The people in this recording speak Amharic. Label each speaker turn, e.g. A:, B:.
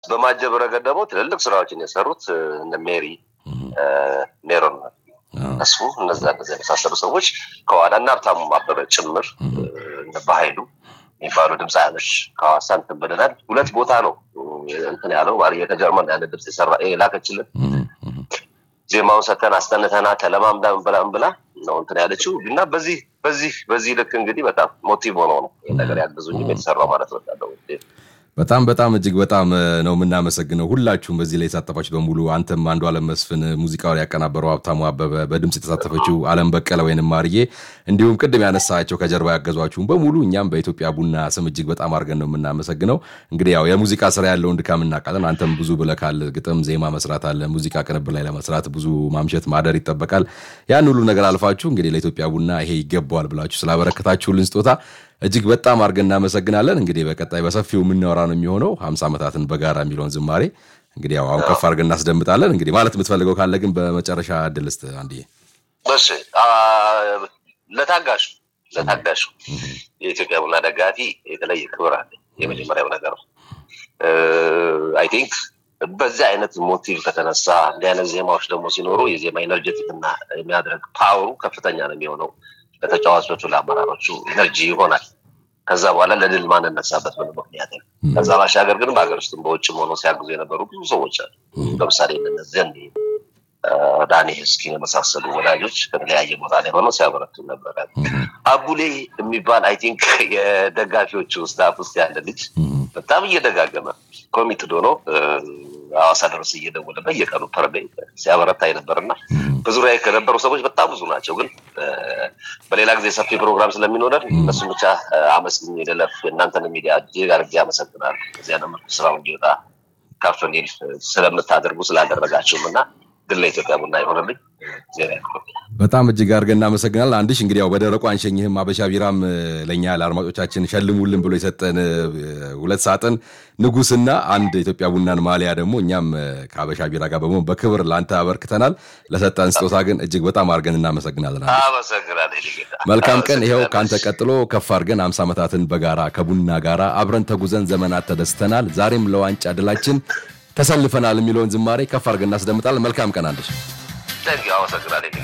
A: በማጀብ ረገድ ደግሞ ትልልቅ ስራዎችን የሰሩት እነ ሜሪ ሜሮን እሱ እነዛ እነዚ የመሳሰሉ ሰዎች ከኋላ እና ሀብታሙ አበበ ጭምር እነ በሀይሉ የሚባሉ ድምፃያኖች ከሐዋሳ እንትን ብለናል። ሁለት ቦታ ነው እንትን ያለው ከጀርመን ያለ ድምፅ የሰራ ላከችልን ዜማውን ሰተን አስጠንተና ተለማምዳ ብላም ብላ ነው እንትን ያለችው እና በዚህ በዚህ በዚህ ልክ እንግዲህ በጣም ሞቲቭ ሆነው ነው ይህ ነገር ያገዙኝም የተሰራው ማለት ወዳለው
B: በጣም በጣም እጅግ በጣም ነው የምናመሰግነው ሁላችሁም በዚህ ላይ የተሳተፋችሁ በሙሉ አንተም አንዱ አለም መስፍን ሙዚቃውን ያቀናበረው ሀብታሙ አበበ በድምፅ የተሳተፈችው አለም በቀለ ወይንም ማርዬ እንዲሁም ቅድም ያነሳቸው ከጀርባ ያገዟችሁም በሙሉ እኛም በኢትዮጵያ ቡና ስም እጅግ በጣም አድርገን ነው የምናመሰግነው እንግዲህ ያው የሙዚቃ ስራ ያለውን ድካም እናውቃለን አንተም ብዙ ብለካል ግጥም ዜማ መስራት አለ ሙዚቃ ቅንብር ላይ ለመስራት ብዙ ማምሸት ማደር ይጠበቃል ያን ሁሉ ነገር አልፋችሁ እንግዲህ ለኢትዮጵያ ቡና ይሄ ይገባዋል ብላችሁ ስላበረከታችሁልን ስጦታ እጅግ በጣም አድርገን እናመሰግናለን። እንግዲህ በቀጣይ በሰፊው የምናወራ ነው የሚሆነው ሀምሳ ዓመታትን በጋራ የሚለውን ዝማሬ እንግዲህ ያው አሁን ከፍ አድርገን እናስደምጣለን። እንግዲህ ማለት የምትፈልገው ካለ ግን በመጨረሻ እድል ስጥ አንድ
A: እሺ ለታጋሹ ለታጋሹ የኢትዮጵያ ቡና ደጋፊ የተለየ ክብር አለ። የመጀመሪያው ነገር ነው። አይ ቲንክ በዚህ አይነት ሞቲቭ ከተነሳ እንዲህ አይነት ዜማዎች ደግሞ ሲኖሩ የዜማ ኤነርጀቲክ እና የሚያድረግ ፓወሩ ከፍተኛ ነው የሚሆነው ለተጫዋቾቹ ለአመራሮቹ ኤነርጂ ይሆናል። ከዛ በኋላ ለድል ማንነሳበት ምንም ምክንያት የለም። ከዛ ባሻገር ግን በሀገር ውስጥም በውጭም ሆነው ሲያግዙ የነበሩ ብዙ ሰዎች አሉ። ለምሳሌ እነዚያን ዳኒ ስኪን የመሳሰሉ ወዳጆች ከተለያየ ቦታ ላይ ሆነው ሲያበረቱ ነበረ። አቡሌ የሚባል አይ ቲንክ የደጋፊዎቹ ስታፍ ውስጥ ያለ ልጅ በጣም እየደጋገመ ኮሚትድ ሆኖ ሐዋሳ ድረስ እየደወለ በየቀኑ ፐርዴ ሲያበረታ የነበርና በዙሪያ ከነበሩ ሰዎች በጣም ብዙ ናቸው። ግን በሌላ ጊዜ ሰፊ ፕሮግራም ስለሚኖረን እነሱን ብቻ አመስግኝ የደለፍ እናንተን ሚዲያ እጅግ አድርጌ አመሰግናለሁ። እዚያ መልኩ ስራው እንዲወጣ ከፍ እንዲል ስለምታደርጉ ስላደረጋችሁም እና ድል ለኢትዮጵያ ቡና ይሆንልኝ። ዜና
B: በጣም እጅግ አድርገን እናመሰግናለን። አንድሽ እንግዲህ ያው በደረቁ አንሸኝህም። አበሻ ቢራም ለእኛ ለአድማጮቻችን ሸልሙልን ብሎ የሰጠን ሁለት ሳጥን ንጉስና አንድ ኢትዮጵያ ቡናን ማሊያ ደግሞ እኛም ከአበሻ ቢራ ጋር በመሆን በክብር ለአንተ አበርክተናል። ለሰጠን ስጦታ ግን እጅግ በጣም አድርገን እናመሰግናለን። መልካም ቀን። ይኸው ከአንተ ቀጥሎ ከፍ አድርገን አምሳ ዓመታትን በጋራ ከቡና ጋራ አብረን ተጉዘን ዘመናት ተደስተናል። ዛሬም ለዋንጫ ድላችን ተሰልፈናል የሚለውን ዝማሬ ከፍ አድርገን እናስደምጣለን። መልካም ቀን አንድሽ።
A: አመሰግናለሁ።